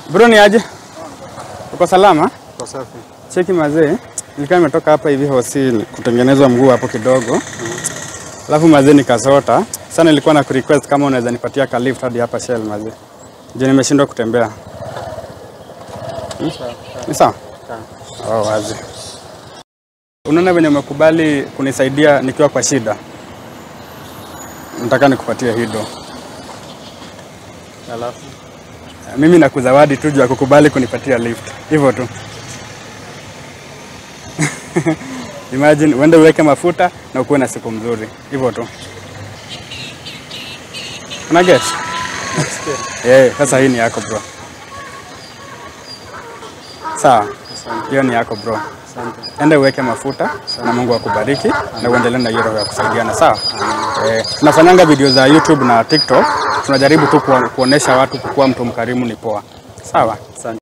Bro ni aje? Uko salama? Kwa safi. Cheki mazee, nilikuwa nimetoka hapa hivi hosi kutengenezwa mguu hapo kidogo. Alafu mazee nikasota. Sana nilikuwa na request kama unaweza nipatia ka lift hadi hapa Shell mazee. Je, nimeshindwa kutembea. Hmm? Ni sawa? Oh, wazi. Unaona venye umekubali kunisaidia nikiwa kwa shida. Nataka nikupatie hido. Alafu Mimi nakuzawadi tu juu ya kukubali kunipatia lift. Hivyo tu. Imagine uende uweke mafuta na ukuwe na siku mzuri. Hivyo tu. Una get? Eh, sasa hii ni yako bro. Sawa. Hiyo ni yako bro. asante. Enda uweke mafuta na Mungu akubariki na uendelee na hiyo roho ya kusaidiana, sawa? Eh, tunafanyanga video za YouTube na TikTok, tunajaribu tu kuo- kuonesha watu kuwa mtu mkarimu ni poa, sawa? Asante.